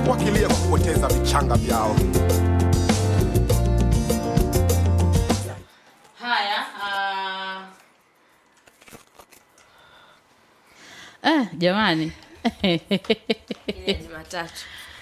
wakilia kwa kupoteza vichanga vyao. Haya, ah. Eh, jamani Ile Jumatatu.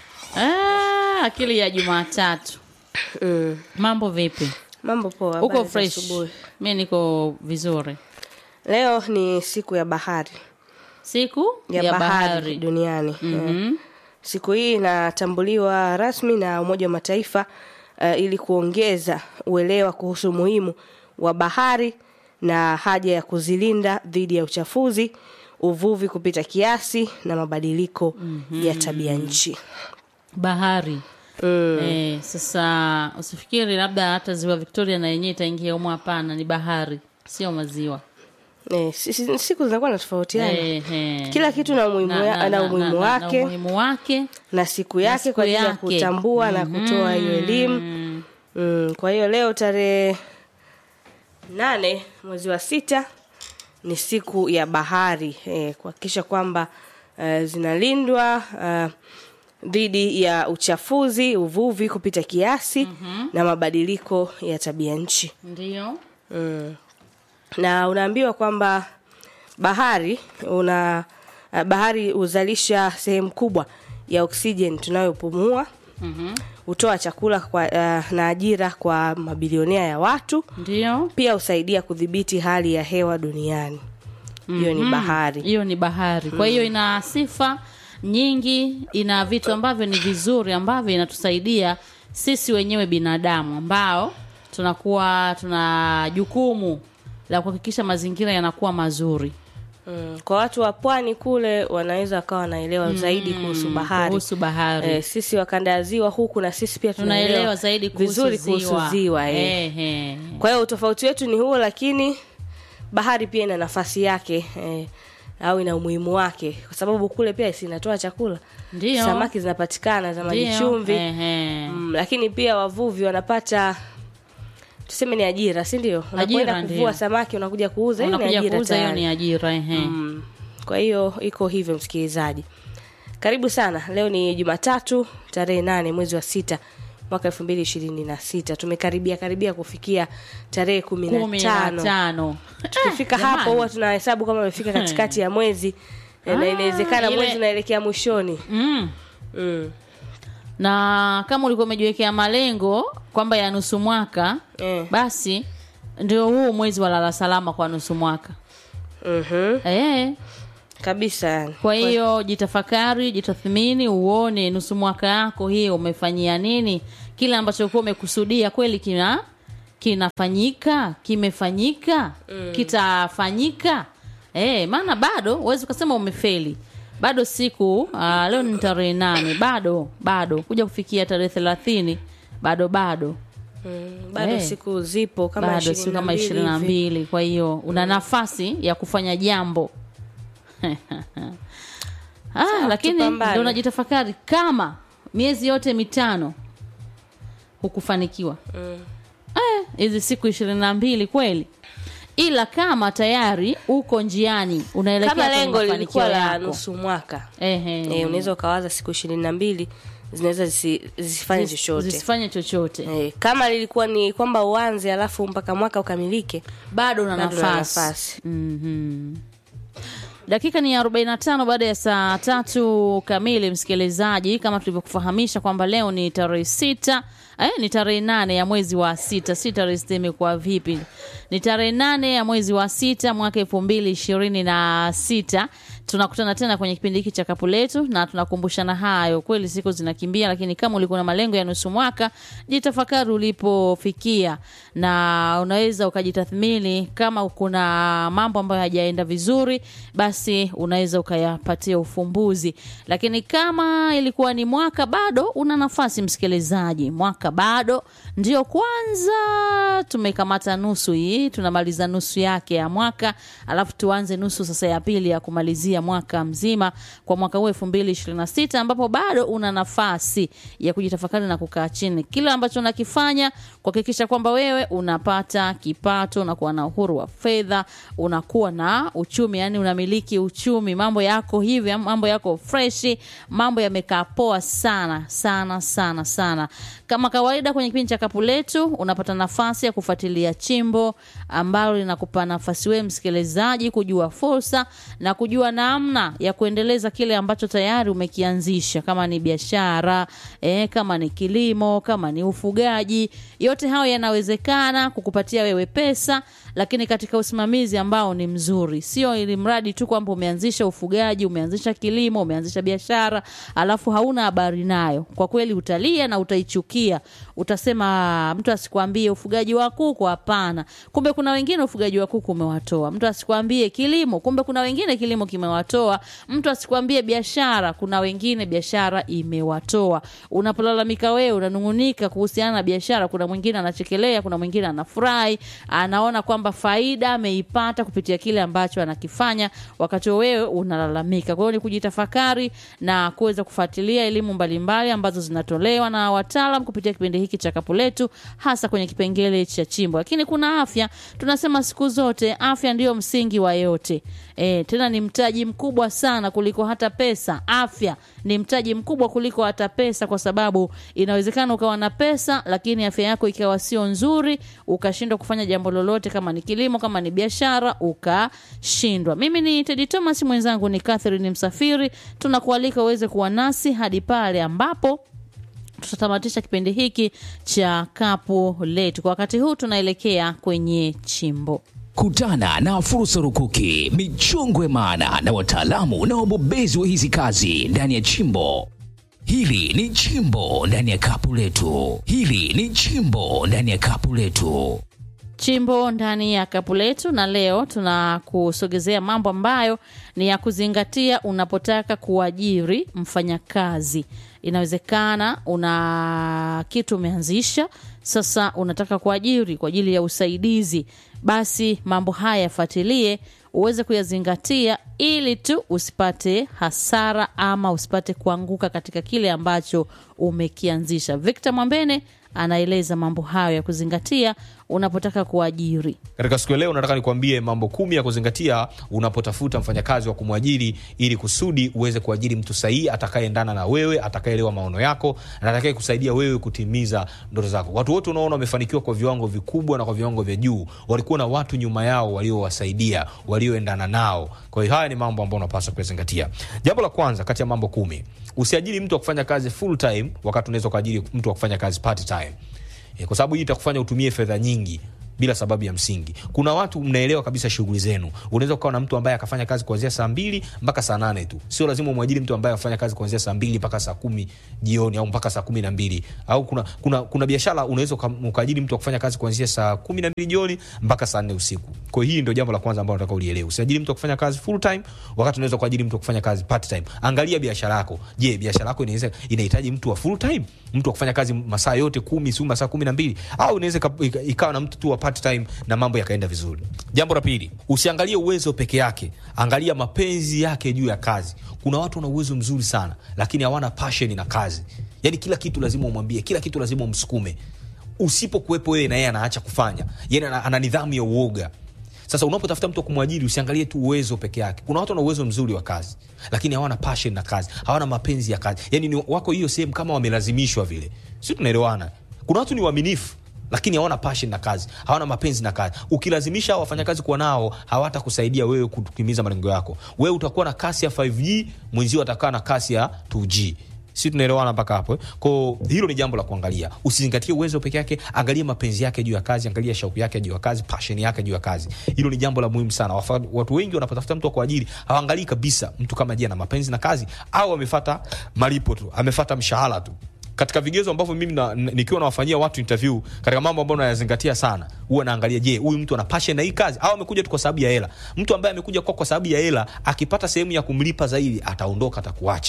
ah, akili ya Jumatatu. Mm. Mambo vipi? Mambo poa. Uko habari za fresh? asubuhi. Mi niko vizuri. Leo ni siku ya bahari Siku ya, bahari, duniani. Mhm. Siku hii inatambuliwa rasmi na Umoja wa Mataifa uh, ili kuongeza uelewa kuhusu umuhimu wa bahari na haja ya kuzilinda dhidi ya uchafuzi, uvuvi kupita kiasi na mabadiliko ya tabia nchi. Bahari. Mm. Eh, sasa usifikiri labda hata ziwa Victoria na yenyewe itaingia humo. Hapana, ni bahari, sio maziwa. Eh, si- si- siku zinakuwa natofautiana Eh, eh. kila kitu na umuhimu Na- ya- na- na na- umuhimu na- na- na wake umuhimu wake na siku yake siku kwa ajili ya yake. kutambua na kutoa hiyo elimu Mm. mm, kwa hiyo leo tarehe nane mwezi wa sita ni siku ya bahari eh, kuhakikisha kwamba eh, zinalindwa eh, dhidi ya uchafuzi uvuvi kupita kiasi na mabadiliko ya tabia nchi Ndio. mm. na unaambiwa kwamba bahari una uh, bahari huzalisha sehemu kubwa ya oksijeni tunayopumua Mhm. hutoa chakula kwa, uh, na ajira kwa mabilionea ya watu Ndio. pia husaidia kudhibiti hali ya hewa duniani hiyo ni bahari hiyo ni bahari kwa hiyo ina sifa nyingi ina vitu ambavyo ni vizuri ambavyo inatusaidia sisi wenyewe binadamu ambao tunakuwa tuna jukumu la kuhakikisha mazingira yanakuwa mazuri mm. kwa watu wa pwani kule wanaweza wakawa wanaelewa zaidi kuhusu bahari kuhusu bahari Eh, sisi wakanda ya ziwa huku na sisi pia tunaelewa zaidi kuhusu vizuri ziwa, kuhusu ziwa eh. Ehe. kwa hiyo utofauti wetu ni huo lakini bahari pia ina nafasi yake eh, au ina umuhimu wake kwa sababu kule pia sinatoa chakula Ndio. samaki zinapatikana za maji Ndio. chumvi Ehe. mm, lakini pia wavuvi wanapata tuseme ni ajira si ndio unapoenda Ajira, kuvua ndio. samaki unakuja kuuza hiyo ni unakuja ajira kuuza hiyo tayari. ni ajira ehe. Mm. Kwa hiyo iko hivyo msikilizaji. Karibu sana. Leo ni Jumatatu tarehe nane mwezi wa sita mwaka elfu mbili ishirini na sita. Tumekaribia karibia kufikia tarehe kumi na kumi na tano. tano Tukifika Eh, hapo jamani. huwa tunahesabu kama umefika katikati ya mwezi eh, na Ah, inawezekana ile- mwezi unaelekea mwishoni. mm. Mm. na kama ulikuwa umejiwekea malengo kwamba ya nusu mwaka Eh. basi ndio huu mwezi wa lala salama kwa nusu mwaka Mhm. e, Kabisa yani. kwa hiyo jitafakari jitathmini uone nusu mwaka yako hii umefanyia nini kile ambacho ulikuwa umekusudia kweli kina kinafanyika kimefanyika kitafanyika e, maana bado huwezi ukasema umefeli bado siku uh, leo ni tarehe nane bado bado kuja kufikia tarehe thelathini bado bado Mm. Bado Eh. siku zipo kama bado siku kama ishirini na mbili kwa hiyo una nafasi ya kufanya jambo ah, lakini tupambane. ndo unajitafakari kama miezi yote mitano hukufanikiwa Eh, hizi siku ishirini na mbili kweli ila kama tayari uko njiani unaelekea Kama kwenye lengo mafanikio lilikuwa la yako. nusu mwaka Ehe. eh, unaweza ukawaza siku ishirini na mbili zinaweza zisi- zisifanye Zis- chochote zisifanye chochote Eh, kama lilikuwa ni kwamba uanze alafu mpaka mwaka ukamilike bado una bado una nafasi nafasi Mhm. dakika ni 45 baada ya saa tatu kamili msikilizaji kama tulivyokufahamisha kwamba leo ni tarehe sita eh, ni tarehe nane ya mwezi wa sita si tarehe sita imekuwa vipi ni tarehe nane ya mwezi wa sita mwaka elfu mbili ishirini na sita tunakutana tena kwenye kipindi hiki cha kapu letu na tunakumbushana hayo kweli siku zinakimbia lakini kama ulikuwa na malengo ya nusu mwaka jitafakari ulipofikia na unaweza ukajitathmini kama kuna mambo ambayo hajaenda vizuri basi unaweza ukayapatia ufumbuzi lakini kama ilikuwa ni mwaka bado una nafasi msikilizaji mwaka bado ndio kwanza tumekamata nusu hii tunamaliza nusu yake ya mwaka alafu tuanze nusu sasa ya pili ya kumalizia ya mwaka mzima kwa mwaka huu 2026 ambapo bado una nafasi ya kujitafakari na kukaa chini kile ambacho unakifanya kuhakikisha kwamba wewe unapata kipato unakuwa na uhuru wa fedha unakuwa na uchumi yani unamiliki uchumi mambo yako hivi mambo yako freshi mambo yamekaa poa sana sana sana sana kama kawaida kwenye kipindi cha kapu letu unapata nafasi ya kufuatilia chimbo ambalo linakupa nafasi wewe msikilizaji kujua fursa na kujua namna ya kuendeleza kile ambacho tayari umekianzisha kama ni biashara eh, kama ni kilimo kama ni ufugaji yote hayo yanawezekana kukupatia wewe pesa lakini katika usimamizi ambao ni mzuri sio ili mradi tu kwamba umeanzisha ufugaji umeanzisha kilimo umeanzisha biashara alafu hauna habari nayo kwa kweli utalia na utaichukia utasema mtu asikwambie ufugaji wa kuku hapana kumbe kuna wengine ufugaji wa kuku umewatoa mtu asikwambie kilimo kumbe kuna wengine kilimo kimewatoa mtu asikwambie biashara kuna wengine biashara imewatoa unapolalamika wewe unanungunika kuhusiana na biashara kuna mwingine anachekelea kuna mwingine anafurahi anaona kwamba faida ameipata kupitia kile ambacho anakifanya wakati wewe unalalamika kwa hiyo ni kujitafakari na kuweza kufuatilia elimu mbalimbali ambazo zinatolewa na wataalam kupitia kipindi hiki cha kapu letu hasa kwenye kipengele cha chimbo lakini kuna afya tunasema siku zote afya ndiyo msingi wa yote e, tena ni mtaji mkubwa sana kuliko hata pesa afya ni mtaji mkubwa kuliko hata pesa kwa sababu inawezekana ukawa na pesa lakini afya yako ikawa sio nzuri ukashindwa kufanya jambo lolote kama ni kilimo kama ni biashara ukashindwa mimi ni tedi thomas mwenzangu ni catherine msafiri tunakualika uweze kuwa nasi hadi pale ambapo tutatamatisha kipindi hiki cha kapu letu kwa wakati huu tunaelekea kwenye chimbo Kutana na fursa rukuki, michongo ya maana na wataalamu na wabobezi wa hizi kazi ndani ya chimbo. Hili ni chimbo ndani ya kapu letu. Hili ni chimbo ndani ya kapu letu. chimbo ndani ya kapu letu na leo tunakusogezea mambo ambayo ni ya kuzingatia unapotaka kuajiri mfanyakazi inawezekana una kitu umeanzisha sasa unataka kuajiri kwa ajili ya usaidizi basi mambo haya yafuatilie uweze kuyazingatia ili tu usipate hasara ama usipate kuanguka katika kile ambacho umekianzisha victor mwambene anaeleza mambo hayo ya kuzingatia unapotaka kuajiri katika siku ya leo nataka nikwambie mambo kumi ya kuzingatia unapotafuta mfanyakazi wa kumwajiri ili kusudi uweze kuajiri mtu sahihi atakayeendana na wewe atakayeelewa maono yako na atakaye kusaidia wewe kutimiza ndoto zako watu wote unaona wamefanikiwa kwa viwango vikubwa na kwa viwango vya juu walikuwa na watu nyuma yao waliowasaidia walioendana nao kwa hiyo haya ni mambo ambayo unapaswa kuyazingatia jambo la kwanza kati ya mambo kumi usiajiri mtu wa kufanya kazi full time wakati unaweza ukaajiri mtu wa kufanya kazi part time Eh, kwa sababu hii itakufanya utumie fedha nyingi bila sababu ya msingi kuna watu mnaelewa kabisa shughuli zenu unaweza ukawa na mtu ambaye akafanya kazi kuanzia saa mbili mpaka saa nane tu sio lazima umwajiri mtu ambaye afanya kazi kuanzia saa mbili mpaka saa kumi jioni au mpaka saa kumi na mbili au kuna, kuna, kuna biashara unaweza uka- ukaajiri mtu wa kufanya kazi kuanzia saa kumi na mbili jioni mpaka saa nne usiku kwa hiyo hii ndio jambo la kwanza ambalo nataka ulielewe usiajiri mtu wa kufanya kazi full time wakati unaweza kuajiri mtu wa kufanya kazi part time angalia biashara yako je biashara yako inaweza inahitaji mtu wa full time mtu wa kufanya kazi masaa yote kumi siu masaa kumi na mbili au inaweza ika- ika- ikawa na mtu tu wa part time na mambo yakaenda vizuri jambo la pili usiangalie uwezo peke yake angalia mapenzi yake juu ya kazi kuna watu wana uwezo mzuri sana lakini hawana passion na kazi yani kila kitu lazima umwambie kila kitu lazima umsukume usipokuwepo wewe na yeye anaacha kufanya yani ana, ana nidhamu ya uoga sasa unapotafuta mtu wa kumwajiri usiangalie tu uwezo peke yake kuna watu wana uwezo mzuri wa kazi lakini hawana passion na kazi hawana mapenzi ya kazi yani ni wako hiyo sehemu kama wamelazimishwa vile si tunaelewana kuna watu ni waaminifu lakini hawana passion na kazi hawana mapenzi na kazi ukilazimisha hao wafanyakazi kuwa nao hawatakusaidia wewe kutimiza malengo yako wewe utakuwa na kasi ya 5g mwenzio atakaa na kasi ya 2g si tunaelewana mpaka hapo eh? ko hilo ni jambo la kuangalia usizingatie uwezo peke yake angalia mapenzi yake juu ya kazi angalia shauku yake juu ya kazi passion yake juu ya kazi hilo ni jambo la muhimu sana Wafa, watu wengi wanapotafuta mtu wa kuajiri hawaangalii kabisa mtu kama je ana mapenzi na kazi au amefata malipo tu amefata mshahara tu katika vigezo ambavyo mimi na, n- nikiwa nawafanyia watu interview katika mambo ambayo nayazingatia sana huwa naangalia je huyu mtu ana passion na hii kazi au amekuja tu kwa sababu ya hela mtu ambaye amekuja kwa, kwa sababu ya hela akipata sehemu ya kumlipa zaidi ataondoka atakuacha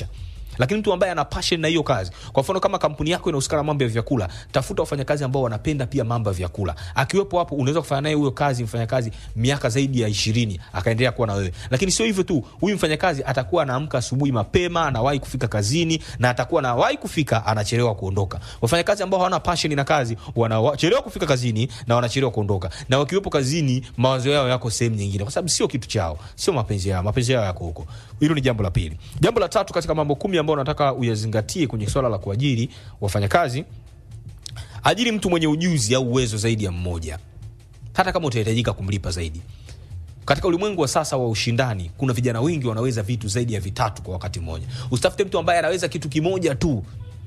lakini mtu ambaye ana passion na hiyo kazi kwa mfano kama kampuni yako inahusika na mambo ya vyakula tafuta wafanyakazi ambao wanapenda pia mambo ya vyakula akiwepo hapo unaweza kufanya naye huyo kazi mfanyakazi miaka zaidi ya ishirini akaendelea kuwa na wewe lakini sio hivyo tu huyu mfanyakazi atakuwa anaamka asubuhi mapema anawahi kufika kazini na atakuwa anawahi kufika anachelewa kuondoka wafanyakazi ambao hawana passion na kazi wanachelewa kufika kazini na wanachelewa kuondoka na wakiwepo kazini mawazo yao yako sehemu nyingine kwa sababu sio kitu chao sio mapenzi yao mapenzi yao yako huko hilo ni jambo la pili jambo la tatu katika mambo kumi ambayo nataka uyazingatie kwenye swala la kuajiri wafanyakazi ajiri mtu mwenye ujuzi au uwezo zaidi ya mmoja hata kama utahitajika kumlipa zaidi katika ulimwengu wa sasa wa ushindani kuna vijana wengi wanaweza vitu zaidi ya vitatu kwa wakati mmoja usitafute mtu ambaye anaweza kitu kimoja tu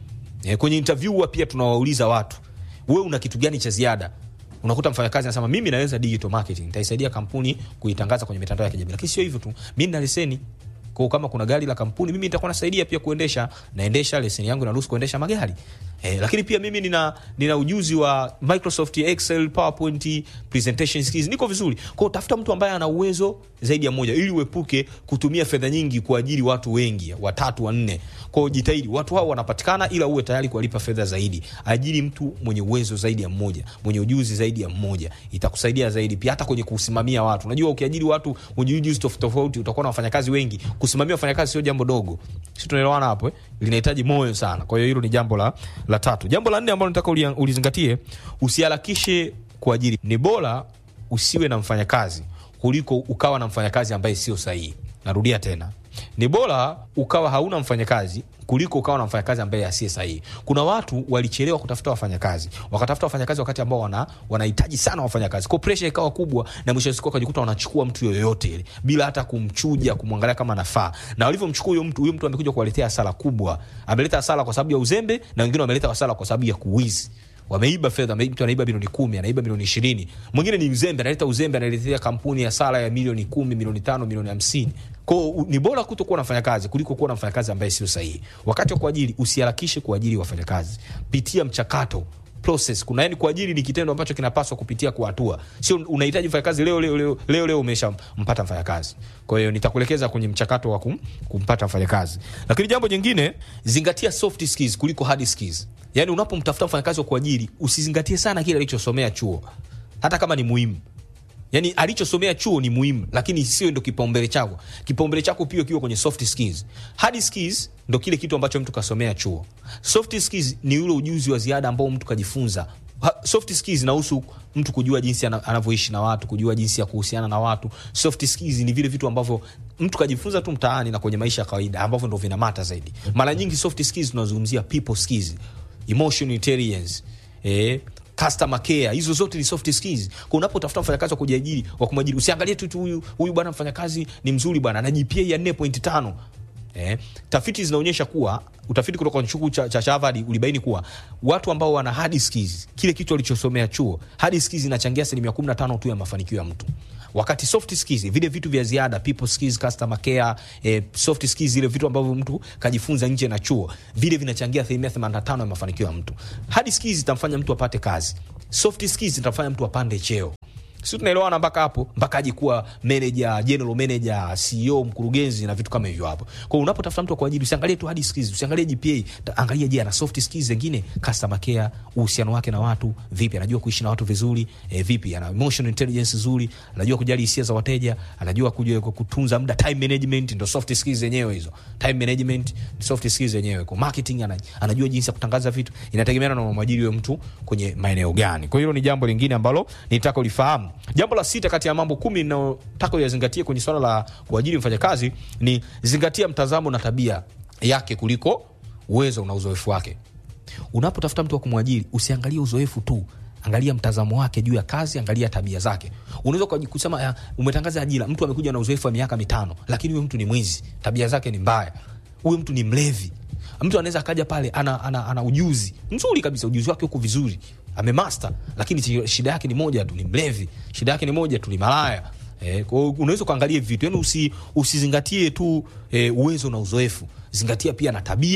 e, kwenye interview huwa pia tunawauliza watu we una kitu gani cha ziada unakuta mfanyakazi anasema mimi naweza digital marketing nitaisaidia kampuni kuitangaza kwenye mitandao ya kijamii lakini sio hivyo tu mi nina leseni kwao kama kuna gari la kampuni mimi nitakuwa nasaidia pia kuendesha naendesha leseni yangu inaruhusu kuendesha magari eh, lakini pia mimi nina, nina ujuzi wa microsoft excel powerpoint presentation skills niko vizuri kwao tafuta mtu ambaye ana uwezo zaidi ya moja ili uepuke kutumia fedha nyingi kuajiri watu wengi watatu wanne kwao jitahidi watu hao wanapatikana ila uwe tayari kuwalipa fedha zaidi ajiri mtu mwenye uwezo zaidi ya mmoja mwenye ujuzi zaidi ya mmoja itakusaidia zaidi pia hata kwenye kusimamia watu unajua ukiajiri watu wenye ujuzi tofauti tofauti utakuwa na wafanyakazi wengi kusimamia wafanyakazi sio jambo dogo si tunaelewana hapo eh? linahitaji moyo sana kwa hiyo hilo ni jambo la, la tatu jambo la nne ambalo nataka ulia- ulizingatie usiharakishe kuajiri ni bora usiwe na mfanyakazi kuliko ukawa na mfanyakazi ambaye sio sahihi narudia tena ni bora ukawa hauna mfanyakazi kuliko ukawa na mfanyakazi ambaye asiye sahihi kuna watu walichelewa kutafuta wafanyakazi wakatafuta wafanyakazi wakati ambao wana, wanahitaji sana wafanyakazi ko presha ikawa kubwa na mwisho wa siku wakajikuta wanachukua mtu yoyote ile bila hata kumchuja kumwangalia kama nafaa na walivyomchukua huyo mtu huyo mtu amekuja kuwaletea hasara kubwa ameleta hasara kwa sababu ya uzembe na wengine wameleta hasara kwa sababu ya kuwizi wameiba fedha mtu anaiba milioni kumi anaiba milioni ishirini mwingine ni mzembe analeta uzembe analetea kampuni hasara ya milioni kumi milioni tano milioni hamsini kwao ni bora kuto kuwa nafanya kazi kuliko kuwa na mfanyakazi ambaye sio sahihi wakati wa kuajiri usiharakishe kuajiri wafanyakazi pitia mchakato process kuna yani kuajiri ni kitendo ambacho kinapaswa kupitia kwa hatua sio unahitaji mfanyakazi leo leo leo leo, leo umeshampata mfanyakazi kwa hiyo nitakuelekeza kwenye mchakato wa kum, kumpata mfanyakazi lakini jambo jingine zingatia soft skills kuliko hard skills yani unapomtafuta mfanyakazi wa kuajiri usizingatie sana kile alichosomea chuo hata kama ni muhimu yani alichosomea chuo ni muhimu lakini sio ndo kipaumbele chako kipaumbele chako pia kiwa kwenye soft skills hard skills ndo kile kitu ambacho mtu kasomea chuo soft skills ni ule ujuzi wa ziada ambao mtu kajifunza Ha- soft skills inahusu mtu kujua jinsi ana- anavyoishi na watu kujua jinsi ya kuhusiana na watu soft skills ni vile vitu ambavyo mtu kajifunza tu mtaani na kwenye maisha ya kawaida ambavyo ndo vinamata zaidi mara nyingi soft skills tunazungumzia people skills emotional intelligence eh, customer care hizo zote ni soft skills kwa unapotafuta mfanyakazi wa kujiajiri wa kumwajiri usiangalie tu tu huyu huyu bwana mfanyakazi ni mzuri bwana ana GPA ya 4.5 Eh, tafiti zinaonyesha kuwa utafiti kutoka kwenye chuo cha, cha Harvard ulibaini kuwa watu ambao wana hard skills, kile kitu walichosomea chuo, hard skills inachangia asilimia 15 tu ya mafanikio ya mtu, wakati soft skills, vile vitu vya ziada, people skills, customer care, eh, soft skills, zile vitu ambavyo mtu kajifunza nje na chuo, vile vinachangia asilimia 85 ya mafanikio ya mtu. Hard skills zitamfanya mtu apate kazi, soft skills zitamfanya mtu apande cheo si tunaelewana mpaka hapo mpaka aje kuwa manager general manager ceo mkurugenzi na vitu kama hivyo hapo kwa hiyo unapotafuta mtu kwa ajili usiangalie tu hard skills usiangalie gpa ta- angalia je ana soft skills zingine customer care uhusiano wake na watu vipi anajua kuishi na watu vizuri eh, vipi ana emotional intelligence nzuri anajua kujali hisia za wateja anajua kujua kutunza muda time management ndo soft skills zenyewe hizo time management ni soft skills zenyewe kwa marketing ana, anajua jinsi ya kutangaza vitu inategemeana na mwajiri huyo mtu kwenye maeneo gani kwa hiyo hilo ni jambo lingine ambalo nitaka ulifahamu jambo la sita kati ya mambo kumi ninayotaka uyazingatie kwenye swala la kuajiri mfanyakazi ni zingatia mtazamo na tabia yake kuliko uwezo na uzoefu wake unapotafuta mtu wa kumwajiri usiangalie uzoefu tu angalia mtazamo wake juu ya kazi angalia tabia zake unaweza ukaji- kusema ya, umetangaza ajira mtu amekuja na uzoefu wa miaka mitano lakini huyo mtu ni mwizi tabia zake ni mbaya huyo mtu ni mlevi mtu anaweza akaja pale ana, ana, ana ujuzi mzuri kabisa ujuzi wake huko vizuri amemaster lakini chi- shida yake ni moja tu ni mlevi shida yake ni moja tu ni malaya Eh, kwa hiyo unaweza ukaangalia vitu yani usi, usizingatie tu eh, uwezo na uzoefu zingatia pia na tabia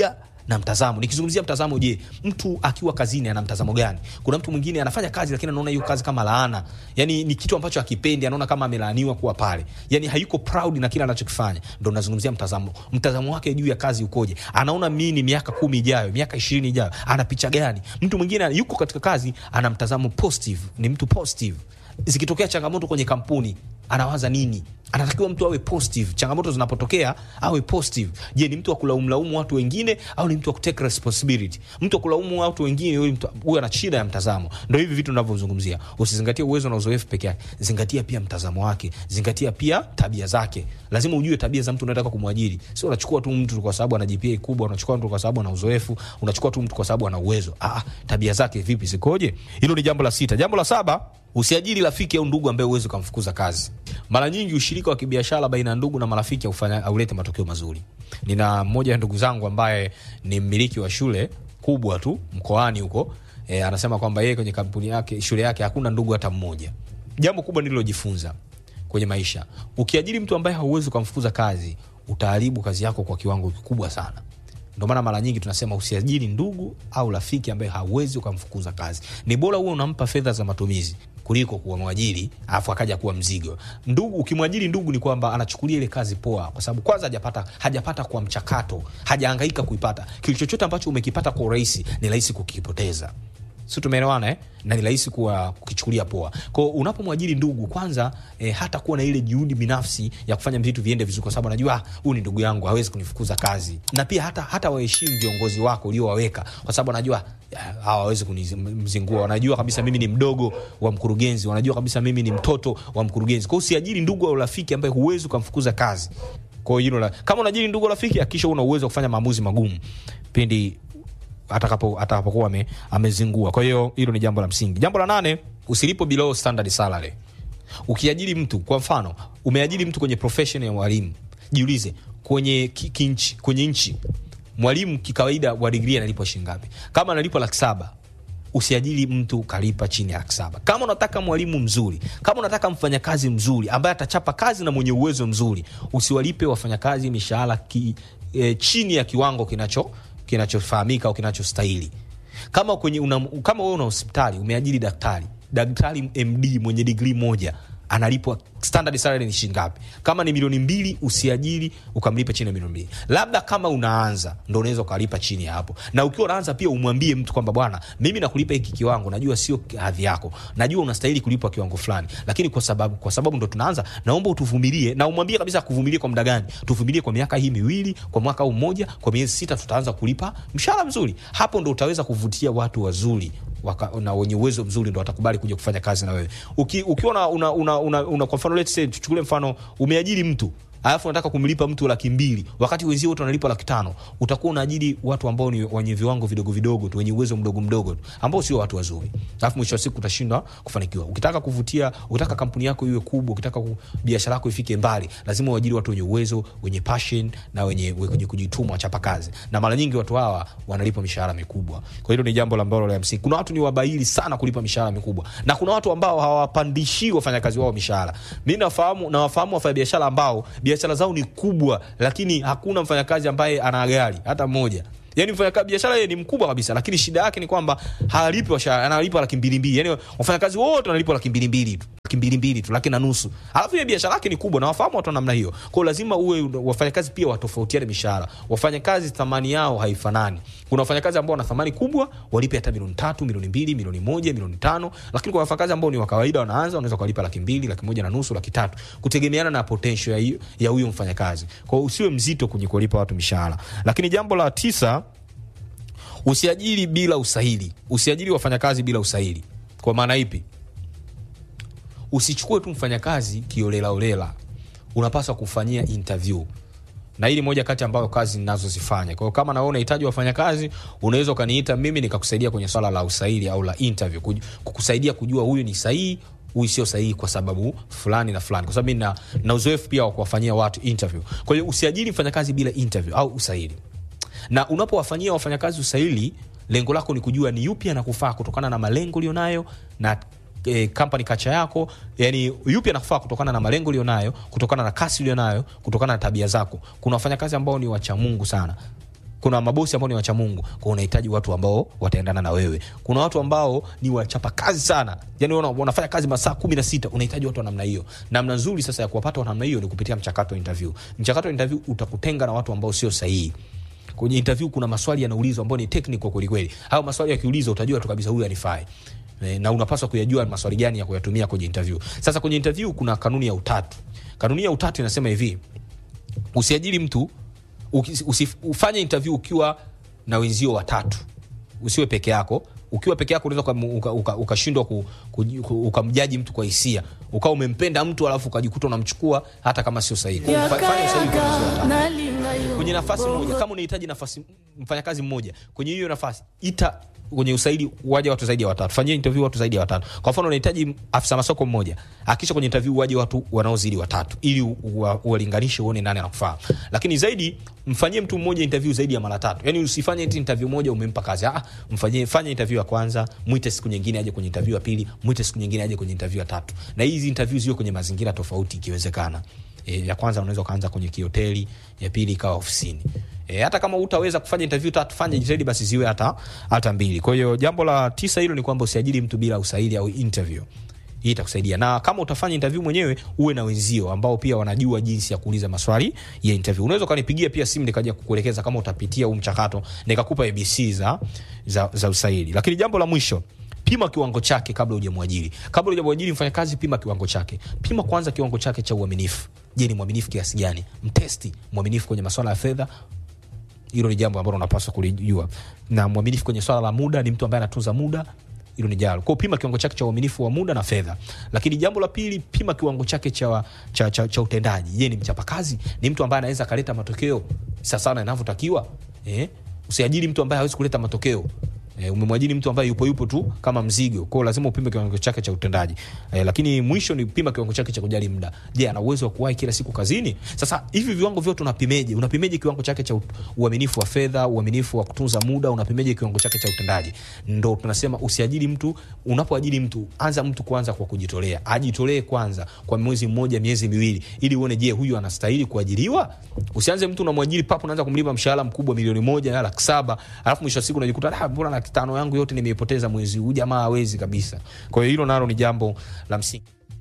na mtazamo nikizungumzia mtazamo je mtu akiwa kazini ana mtazamo gani kuna mtu mwingine anafanya kazi lakini anaona hiyo kazi kama laana yani ni kitu ambacho akipendi anaona kama amelaaniwa kuwa pale yani hayuko proud na kile anachokifanya ndo nazungumzia mtazamo mtazamo wake juu ya kazi ukoje anaona mini miaka kumi ijayo miaka ishirini ijayo ana picha gani mtu mwingine yuko katika kazi ana mtazamo positive ni mtu positive zikitokea changamoto kwenye kampuni anawaza nini anatakiwa mtu awe positive changamoto zinapotokea awe positive je ni mtu wa kulaumlaumu watu wengine au ni mtu wa kutake responsibility mtu wa kulaumu watu wengine huyu mtu- huyu ana shida ya mtazamo ndo hivi vitu navyozungumzia usizingatie uwezo na uzoefu peke yake zingatia pia mtazamo wake zingatia pia tabia zake lazima ujue tabia za mtu unataka kumwajiri sio unachukua tu mtu kwa sababu ana GPA kubwa unachukua mtu kwa sababu ana uzoefu unachukua tu mtu kwa sababu ana uwezo ah, tabia zake vipi zikoje hilo ni jambo la sita jambo la saba usiajiri rafiki au ndugu ambaye uwezi ukamfukuza kazi mara nyingi ushirika wa kibiashara baina ya ndugu na marafiki haufanya- haulete matokeo mazuri nina mmoja ya ndugu zangu ambaye ni mmiliki wa shule kubwa tu mkoani huko e, anasema kwamba yeye kwenye kampuni yake shule yake hakuna ndugu hata mmoja jambo kubwa nililojifunza kwenye maisha ukiajiri mtu ambaye hauwezi ukamfukuza kazi utaharibu kazi yako kwa kiwango kikubwa sana ndio maana mara nyingi tunasema usiajiri ndugu au rafiki ambaye hauwezi ukamfukuza kazi ni bora huwe unampa fedha za matumizi kuliko kuwa mwajiri alafu akaja kuwa mzigo ndugu ukimwajiri ndugu ni kwamba anachukulia ile kazi poa kwa sababu kwanza hajapata hajapata kwa mchakato hajahangaika kuipata kitu chochote ambacho umekipata kwa urahisi ni rahisi kukipoteza si tumeelewana eh? na ni rahisi kuwa kukichukulia poa kwao unapomwajiri ndugu kwanza eh, hata kuwa na ile juhudi binafsi ya kufanya vitu viende vizuri kwa sababu anajua "Ah, huyu ni ndugu yangu hawezi kunifukuza kazi na pia hata, hata waheshimu viongozi wako uliowaweka kwa sababu anajua "Ah, hawa hawawezi kunimzingua wanajua kabisa mimi ni mdogo wa mkurugenzi wanajua kabisa mimi ni mtoto wa mkurugenzi kwao usiajiri ndugu au rafiki ambaye huwezi ukamfukuza kazi kwao hilo la kama unajiri ndugu au rafiki akisha una uwezo wa kufanya maamuzi magumu pindi atakapo atakapokuwa ame, amezingua kwa hiyo hilo ni jambo la msingi jambo la nane usilipo below standard salary ukiajiri mtu kwa mfano umeajiri mtu kwenye profession ya mwalimu jiulize kwenye ki, kinchi, kwenye nchi mwalimu kikawaida wa digrii analipwa shilingi ngapi kama analipwa laki saba usiajiri mtu kalipa chini ya laki saba kama unataka mwalimu mzuri kama unataka mfanyakazi mzuri ambaye atachapa kazi na mwenye uwezo mzuri usiwalipe wafanyakazi mishahara ki, e, chini ya kiwango kinacho kinachofahamika au kinachostahili kama kwenye una, kama wewe una hospitali umeajiri daktari daktari md mwenye digrii moja analipwa standard salary ni shilingi ngapi kama ni milioni mbili usiajiri ukamlipa chini ya milioni mbili labda kama unaanza ndo unaweza ukalipa chini ya hapo na ukiwa unaanza pia umwambie mtu kwamba bwana mimi nakulipa hiki kiwango najua sio hadhi yako najua unastahili kulipwa kiwango fulani lakini kwa sababu kwa sababu ndo tunaanza naomba utuvumilie na umwambie kabisa kuvumilie kwa muda gani tuvumilie kwa miaka hii miwili kwa mwaka huu mmoja kwa miezi sita tutaanza kulipa mshahara mzuri hapo ndo utaweza kuvutia watu wazuri waka, na wenye uwezo mzuri ndo watakubali kuja kufanya kazi na wewe Uki, ukiwa una, una, una, una, una kwa mfano let's say tuchukulie mfano umeajiri mtu alafu unataka kumlipa mtu laki mbili wakati wenzio wote wanalipa laki tano utakuwa unaajiri watu ambao ni wenye viwango vidogo vidogo tu wenye uwezo mdogo mdogo tu ambao sio watu wazuri alafu mwisho wa siku utashindwa kufanikiwa ukitaka kuvutia ukitaka kampuni yako iwe kubwa ukitaka ku- biashara yako ifike mbali lazima uajiri watu wenye uwezo wenye passion na wenye, wenye kujituma wachapa kazi na mara nyingi watu hawa wanalipa mishahara mikubwa kwa hilo ni jambo la ambalo la msingi kuna watu ni wabaili sana kulipa mishahara mikubwa na kuna watu ambao hawapandishii wafanyakazi wao mishahara mi nafahamu nawafahamu wafanyabiashara ambao biashara zao ni kubwa lakini hakuna mfanyakazi ambaye ana gari hata mmoja yani mfanyakazi biashara yeye ni mkubwa kabisa lakini shida yake ni kwamba halipi washahara analipa laki mbili mbili yani wafanyakazi wote wanalipwa laki mbili mbili tu laki mbili mbili tu laki na nusu alafu ile biashara yake ni kubwa na wafahamu watu wa namna hiyo kwao lazima uwe wafanyakazi pia watofautiane mishahara wafanyakazi thamani yao haifanani kuna wafanyakazi ambao wana thamani kubwa walipe hata milioni tatu milioni mbili milioni moja milioni tano lakini kwa wafanyakazi ambao ni wa kawaida wanaanza wanaweza kuwalipa laki mbili laki moja na nusu laki tatu kutegemeana na potential ya hiyo- ya huyo mfanyakazi kwao usiwe mzito kwenye kuwalipa watu mishahara lakini jambo la tisa usiajiri bila usahili usiajiri wafanyakazi bila usahili kwa maana ipi usichukue tu mfanyakazi kiolelaolela unapaswa kufanyia interview na hii ni moja kati ambayo kazi ninazozifanya kwa hiyo kama nawe unahitaji wafanyakazi unaweza ukaniita mimi nikakusaidia kwenye swala la usaili au la interview kuj- kukusaidia kujua huyu ni sahihi huyu sio sahihi kwa sababu fulani na fulani kwa sababu mi na, na uzoefu pia wa kuwafanyia watu interview kwa hiyo usiajiri mfanyakazi bila interview au usaili na unapowafanyia wafanyakazi usaili lengo lako ni kujua ni yupi anakufaa kutokana na malengo ulionayo na e, company kacha yako yani yupi anakufaa kutokana na malengo ulionayo kutokana na kasi ulionayo kutokana na tabia zako kuna wafanyakazi ambao ni wacha mungu sana kuna mabosi ambao ni wacha mungu kwa unahitaji watu ambao wataendana na wewe kuna watu ambao ni wachapa kazi sana yani wana, wanafanya kazi masaa kumi na sita unahitaji watu wa namna hiyo namna nzuri sasa ya kuwapata wa namna hiyo ni kupitia mchakato wa interview mchakato wa interview utakutenga na watu ambao sio sahihi kwenye interview kuna maswali yanaulizwa ambayo ni technical kwelikweli hayo maswali yakiulizwa utajua tu kabisa huyu anifai Eh, na unapaswa kuyajua maswali gani ya kuyatumia kwenye interview sasa kwenye interview kuna kanuni ya utatu kanuni ya utatu inasema hivi usiajiri mtu uki- usi- ufanye interview ukiwa na wenzio watatu usiwe peke yako ukiwa peke yako unaweza ukam- uka- uka- ukashindwa ku, ku, ku, ukamjaji mtu kwa hisia ukawa umempenda mtu alafu ukajikuta unamchukua hata kama sio sahihi Kwa hiyo fa- fanya usahihi kwa wenzio watatu kwenye nafasi moja kama unahitaji nafasi mfanyakazi mmoja kwenye hiyo nafasi ita kwenye usaidi waje watu zaidi ya watatu fanyia interview watu zaidi ya watatu kwa mfano unahitaji afisa masoko mmoja akisha kwenye interview waje watu wanaozidi watatu ili u- uwa- uwalinganishe uone nani anakufaa lakini zaidi mfanyie mtu mmoja interview zaidi ya mara tatu yani usifanye eti interview moja umempa kazi ah mfanyie fanya interview ya kwanza mwite siku nyingine aje kwenye interview ya pili mwite siku nyingine aje kwenye interview ya tatu na hizi interview ziwe kwenye mazingira tofauti ikiwezekana e, ya kwanza unaweza ukaanza kwenye kihoteli ya pili ikawa ofisini e, hata kama utaweza kufanya interview tatu fanya jitahidi basi ziwe hata hata mbili kwa hiyo jambo la tisa hilo ni kwamba usiajiri mtu bila usaili au interview hii itakusaidia na kama utafanya interview mwenyewe uwe na wenzio ambao pia wanajua jinsi ya kuuliza maswali ya interview unaweza ukanipigia pia simu nikaja kukuelekeza kama utapitia huu mchakato nikakupa abc za, za, za usaili lakini jambo la mwisho pima kiwango chake kabla hujamwajiri kabla hujamwajiri mfanyakazi pima kiwango chake pima kwanza kiwango chake cha uaminifu je ni mwaminifu kiasi gani mtesti mwaminifu kwenye maswala ya fedha hilo ni jambo ambalo unapaswa kulijua na mwaminifu kwenye swala la muda ni mtu ambaye anatunza muda hilo ni jalo kwao pima kiwango chake cha uaminifu wa muda na fedha lakini jambo la pili pima kiwango chake cha, cha, cha, cha utendaji je ni mchapakazi ni mtu ambaye anaweza akaleta matokeo sasana inavyotakiwa eh? usiajiri mtu ambaye hawezi kuleta matokeo E, umemwajiri mtu ambaye yupo yupo tu kama mzigo kwao lazima upime kiwango chake cha utendaji e, lakini mwisho ni pima kiwango chake cha kujali muda je ana uwezo wa kuwahi kila siku kazini sasa hivi viwango vyote unapimeje unapimeje kiwango chake cha u- uaminifu wa fedha uaminifu wa kutunza muda unapimeje kiwango chake cha utendaji ndo tunasema usiajiri mtu unapoajiri mtu anza mtu kwanza kwa kujitolea ajitolee kwanza kwa mwezi mmoja miezi miwili ili uone je huyu anastahili kuajiriwa usianze mtu unamwajiri papo unaanza kumlipa mshahara mkubwa milioni moja na laki saba alafu mwisho wa siku unajikuta "Ah, mbona laki tano yangu yote nimeipoteza mwezi huu jamaa hawezi kabisa kwa hiyo hilo nalo ni jambo la msingi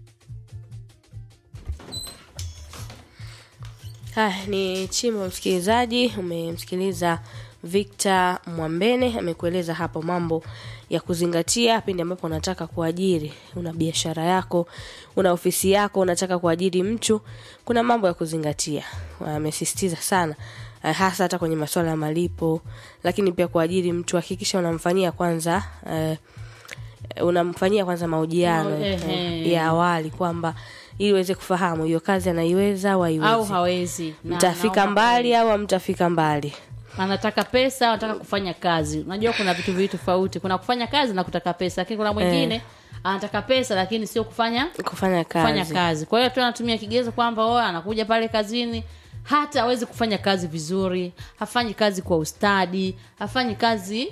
Haya, ni chimbo msikilizaji, umemsikiliza Victor Mwambene amekueleza hapo mambo ya kuzingatia pindi ambapo unataka kuajiri, una biashara yako, una ofisi yako, unataka kuajiri mtu, kuna mambo ya kuzingatia. Amesisitiza sana eh, hasa hata kwenye masuala ya malipo, lakini pia kuajiri mtu hakikisha unamfanyia kwanza eh, unamfanyia kwanza mahojiano Mao- eh, ehe. ya awali kwamba ili uweze kufahamu hiyo kazi anaiweza au haiwezi au hawezi Na- mtafika naomba- mbali au hamtafika mbali anataka pesa anataka kufanya kazi unajua kuna vitu viwili tofauti kuna kufanya kazi na kutaka pesa lakini kuna mwingine anataka pesa lakini sio kufanya kufanya kazi, kufanya kazi kwa hiyo tu anatumia kigezo kwamba o anakuja pale kazini hata awezi kufanya kazi vizuri hafanyi kazi kwa ustadi hafanyi kazi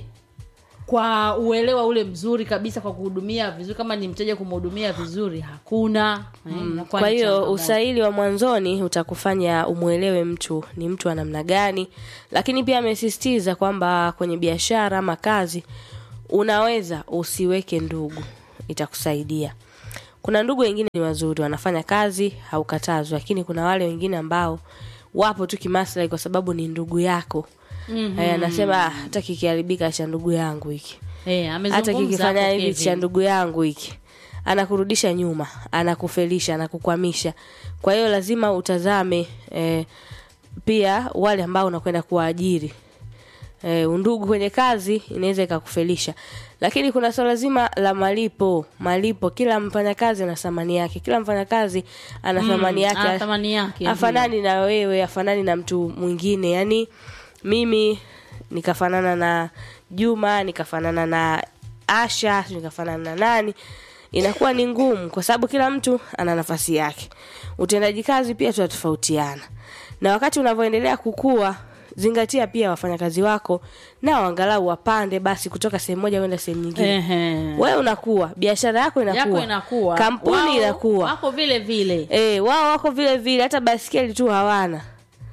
kwa uelewa ule mzuri kabisa kwa kuhudumia vizuri kama ni mteja kumhudumia vizuri hakuna eh, inakuwa kwa ni hiyo changamoto. usaili wa mwanzoni utakufanya umwelewe mtu ni mtu wa namna gani lakini pia amesisitiza kwamba kwenye biashara ama kazi unaweza usiweke ndugu itakusaidia kuna ndugu wengine ni wazuri wanafanya kazi haukatazwi lakini kuna wale wengine ambao wapo tu kimaslahi kwa sababu ni ndugu yako mm-hmm. anasema "Ah, hata kikiharibika cha ndugu yangu hiki eh, hata amezungumza kikifanya hapo hivi Kevin. cha ndugu yangu hiki anakurudisha nyuma anakufelisha anakukwamisha kwa hiyo lazima utazame eh, pia wale ambao unakwenda kuwaajiri eh, undugu kwenye kazi inaweza ikakufelisha lakini kuna swala zima la malipo malipo kila mfanyakazi ana thamani yake kila mfanyakazi ana thamani yake ana thamani yake, afanani na wewe afanani na mtu mwingine yani mimi nikafanana na juma nikafanana na asha nikafanana na nani inakuwa ni ngumu kwa sababu kila mtu ana nafasi yake utendaji kazi pia tunatofautiana na wakati unavyoendelea kukua zingatia pia wafanyakazi wako nao angalau wapande basi kutoka sehemu moja kwenda sehemu nyingine Ehe. wewe unakuwa biashara yako inakuwa, yako inakuwa kampuni Wao inakuwa wako vile vile e, wao wako vile vile hata baskeli tu hawana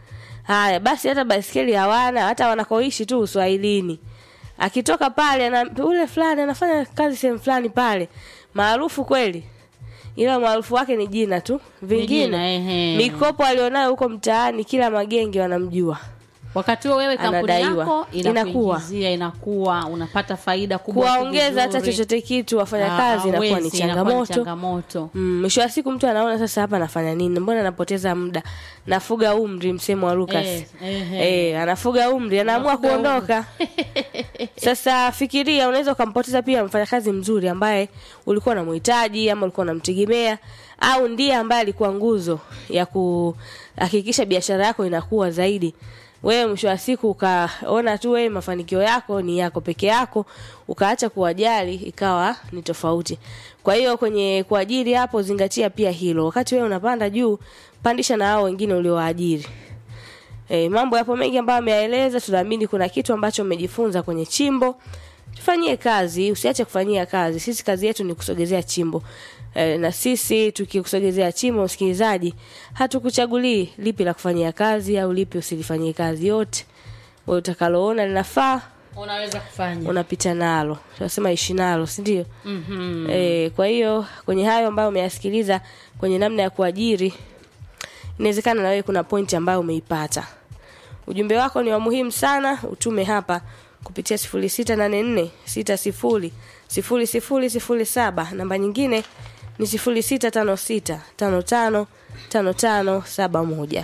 haya basi hata baiskeli hawana hata wanakoishi tu uswahilini akitoka pale ana, ule fulani anafanya kazi sehemu fulani pale maarufu kweli ila maarufu wake ni jina tu vingine jina, ehe. mikopo alionayo huko mtaani kila magenge wanamjua wakati huo wewe kampuni Anadaiwa. yako Inakuwa. inakuingizia inakuwa unapata faida kubwa kuwaongeza hata vizuri. chochote kitu wafanya Ah, kazi inakuwa ni hawezi, inakuwa ni changamoto changamoto Mm, mwisho wa siku mtu anaona sasa hapa nafanya nini mbona napoteza muda nafuga umri msemo wa Lucas Eh, ehe. eh, anafuga umri anaamua Anafuga kuondoka sasa fikiria unaweza ukampoteza pia mfanyakazi mzuri ambaye ulikuwa unamhitaji ama ulikuwa unamtegemea au ndiye ambaye alikuwa nguzo ya kuhakikisha biashara yako inakuwa zaidi wewe mwisho wa siku ukaona tu wewe mafanikio yako ni yako peke yako ukaacha kuwajali ikawa ni tofauti kwa hiyo kwenye kuajiri hapo zingatia pia hilo wakati wewe unapanda juu pandisha na hao wengine uliowaajiri E, mambo yapo mengi ambayo ameyaeleza. Tunaamini kuna kitu ambacho umejifunza kwenye chimbo. Tufanyie kazi, usiache kufanyia kazi. Sisi kazi yetu ni kusogezea chimbo. E, na sisi tukikusogezea chimbo, msikilizaji, hatukuchagulii lipi la kufanyia kazi au lipi usilifanyie kazi. Yote wewe utakaloona linafaa unaweza kufanya unapita nalo. Tunasema ishi nalo, si ndio? Mhm. E, kwa hiyo kwenye hayo ambayo umeyasikiliza kwenye namna ya kuajiri inawezekana na wewe kuna pointi ambayo umeipata ujumbe wako ni wa muhimu sana utume hapa kupitia 0684 60 0007 namba nyingine ni 0656 55 5571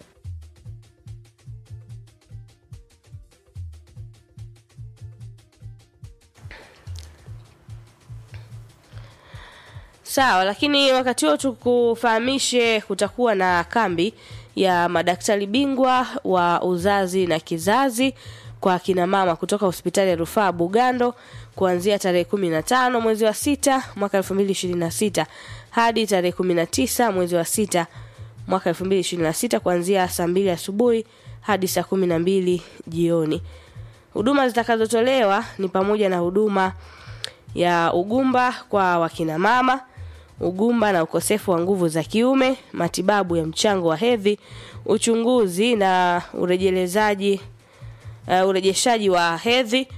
Sawa, lakini wakati huo tukufahamishe kutakuwa na kambi ya madaktari bingwa wa uzazi na kizazi kwa kina mama kutoka hospitali ya rufaa Bugando kuanzia tarehe kumi na tano mwezi wa sita mwaka elfu mbili ishirini na sita hadi tarehe kumi na tisa mwezi wa sita mwaka elfu mbili ishirini na sita kuanzia saa mbili asubuhi hadi saa kumi na mbili jioni. Huduma zitakazotolewa ni pamoja na huduma ya ugumba kwa wakina mama, ugumba na ukosefu wa nguvu za kiume, matibabu ya mchango wa hedhi, uchunguzi na urejelezaji uh, urejeshaji wa hedhi,